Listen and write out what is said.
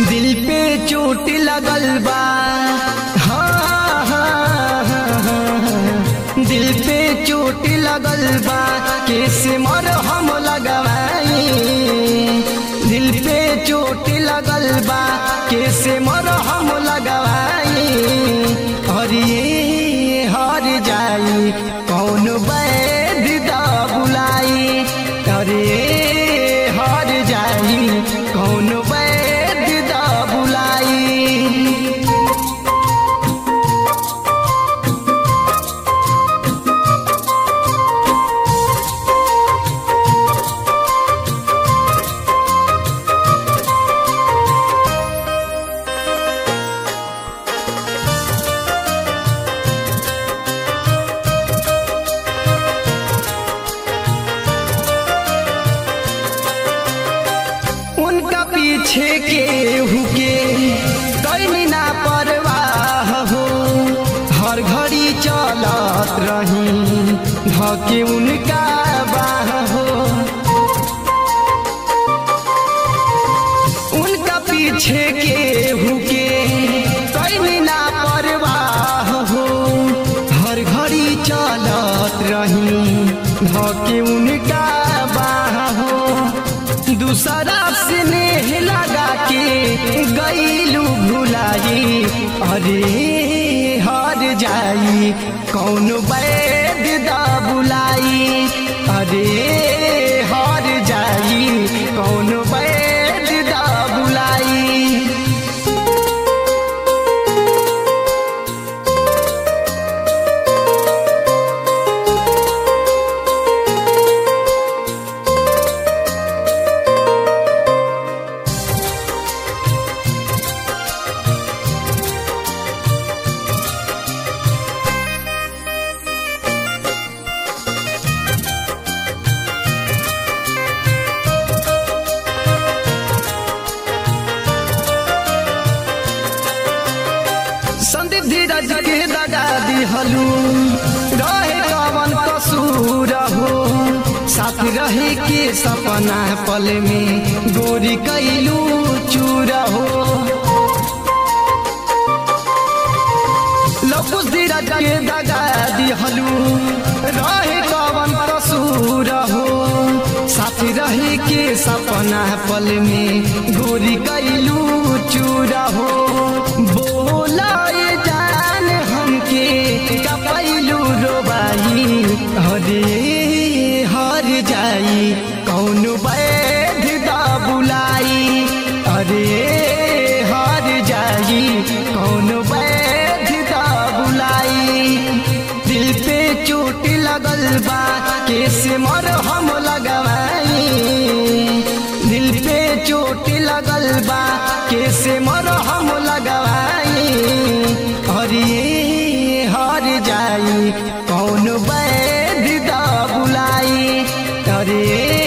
दिल पे चोट लगल बा हाँ, हाँ, हाँ, हाँ। दिल पे चोट लगल बा कैसे मर हम लगवाई दिल पे चोट लगल बा कैसे मर हम लगवाई और ये हर जाई कौन वैद दा बुलाई अरे हर जाई कौन वैद दा बुलाई उनका पीछे के हुके कैनी ना परवाह हो हर घड़ी चलत रही धके उनका बाह हो उनका पीछे के हुके कैनी ना परवाह हो हर घड़ी चलत रही धके उनका बाह हो दूसरा से नेह लगा के गईलू भुलाई अरे हार जाई कौन वैद दा बुलाई अरे हार जाई कौन वैद दा बुलाई संदीप धीरज के दगा दिहलू रहे कवन कसूर हो साथ रहे के सपना पल में गोरी कैलू चूर हो लपुस धीरज के दगा दिहलू रहे कवन कसूर हो साथ रहे के सपना पल में गोरी कैलू चूर हो बोला ये जान हमके कपैलू रोबाई हरे हर जाई कौन वैध दा बुलाई अरे हर जाई कौन वैध दा बुलाई दिल पे चोट लगल बा कैसे मर हम लगवाई दिल पे चोट लगल बा कैसे मर हम लगवाई और ये हर जाई कौन वैद दा बुलाई अरे